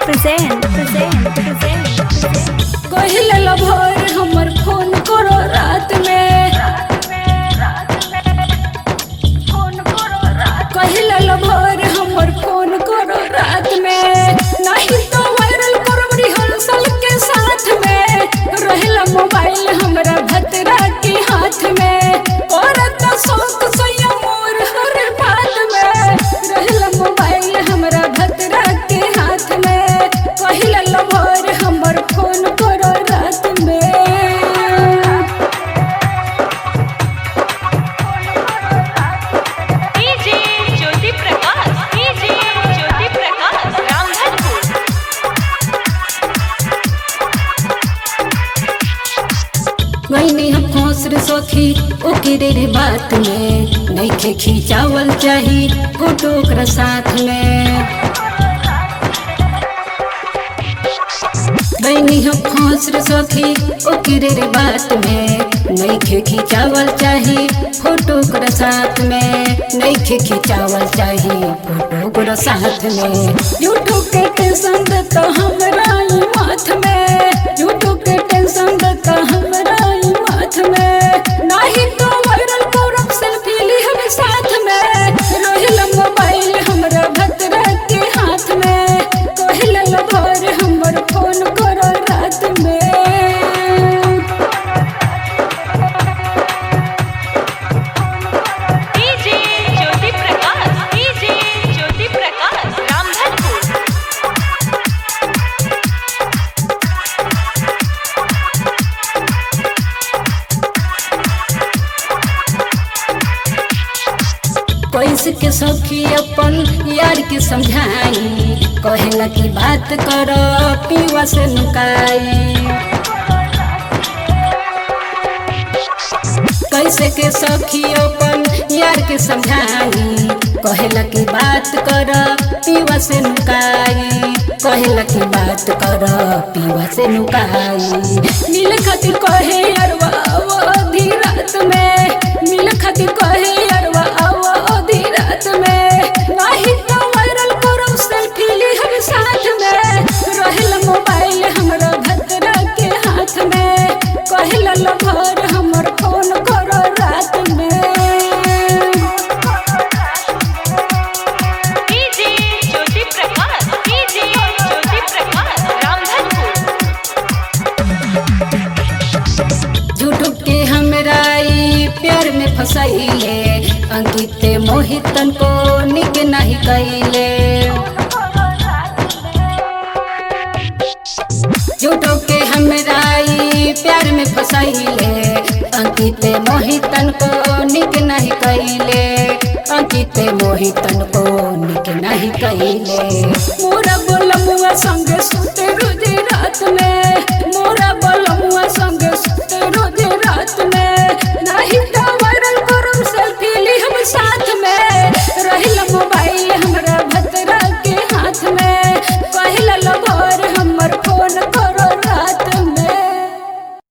present, present, present. कहिले lover हमर phone करो रात में कहिले लभर हमर फोन करो रात में नहीं तो वायरल करब रिहर्सल के साथ में रहेला मोबाइल हमरा भतरा के हाथ में औरत शौक सैया मोर हर बात में रहेला मोबाइल हमरा भतरा के हाथ में कहिले लभर हमर फोन करो रात में डीजे ज्योति प्रकाश डीजे ज्योति प्रकाश रामधनपुर गईनी हम खोस रे सखी ओकरे रे बात में नइखे खिंचावल चाही फोटो ओकरा साथ में गईनी हम खोस रे सखी ओकरे रे बात में नइखे खिंचावल चाही फोटो ओकरा साथ में नइखे खिंचावल चाही फोटो ओकरा साथ में यूट्यूब के टेंशन देता हमरा ई माथ में यूट्यूब के टेंशन देता हमरा ई माथ में नाही तो वायरल करब सेल्फी लिहब साथ में रोहिल मोबाइल हमरा भतरा के हाथ में कहिल लभर हमर फोन करो रात में डीजे ज्योति प्रकाश डीजे ज्योति प्रकाश रामधनपुर कैसे के सखी अपन यार के समझाई कहेला की बात कर पीवा से नुकाई कैसे के सखी अपन यार के समझाई कहेला की बात कर पीवा से नुकाई कहेला की बात कर पीवा से नुकाई मिल खातिर कहे अरवा अवधि रात में मिल खातिर कहे अरवा अवधि रात में नाही तो वायरल करब सेल्फी लिहब साथ में रहेल मोबाइल हमरा भतरा के हाथ में कहेला लभर हमर फोन करो रात में डीजे ज्योति प्रकाश डीजे ज्योति प्रकाश रामधनपुर झूठ के हमरा ई प्यार में फसैले अंकित मोहितन को निक नहीं कैले झूठो के हमरा ई प्यार में फसैले अंकित मोहितन को निक नहीं कैले अंकित मोहितन को निक नहीं कैले मोरा बोलमुआ संग सुत